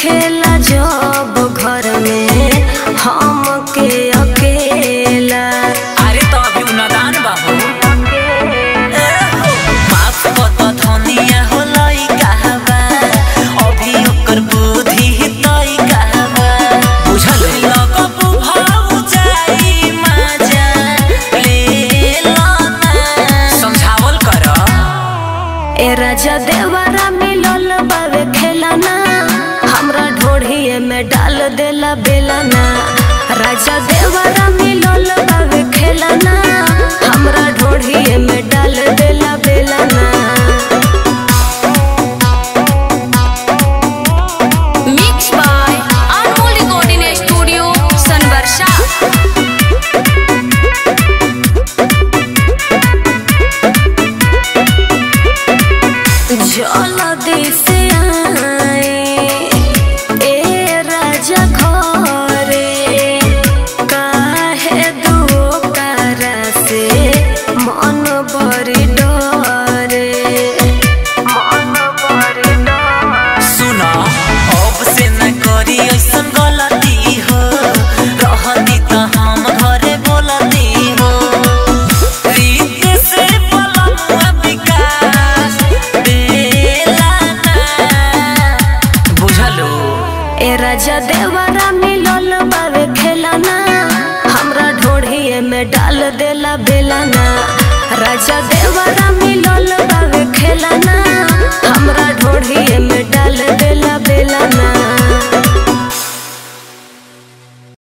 देखेला जब घर में हम के अकेला अरे तो अभी उन्नदान बाबू माफ कत धनिया होलई कहबा अभी ओकर बुद्धि तई कहबा बुझल लगबू भाऊ जाई मजा ले लाना समझावल कर ए राजा देवरा मिलल बावे खेलाना हमरा ढोढ़िए में डाल देला बेलाना राजा देवरा मिलल बावे खेलाना हमरा ढोढ़िए में डाल देला बेलाना Mixed by Anmol Recording Studio, Sanvarsha. जल्दी से आए ए राजा घरे काहे दुकारा से मन बड़ी डरे मन बड़ी डरे सुन अब से न करी ऐसन गलती हो रहती त हम घरे बोलती हो रीत से पलमुआ विकास बेलाना बुझलो ए राजा देवरा मिलल बावे खेलाना हमरा ढोढ़िए में डाल देला बेलाना राजा देवरा मिलल बावे खेलाना हमरा ढोढ़िए में डाल देला बेलाना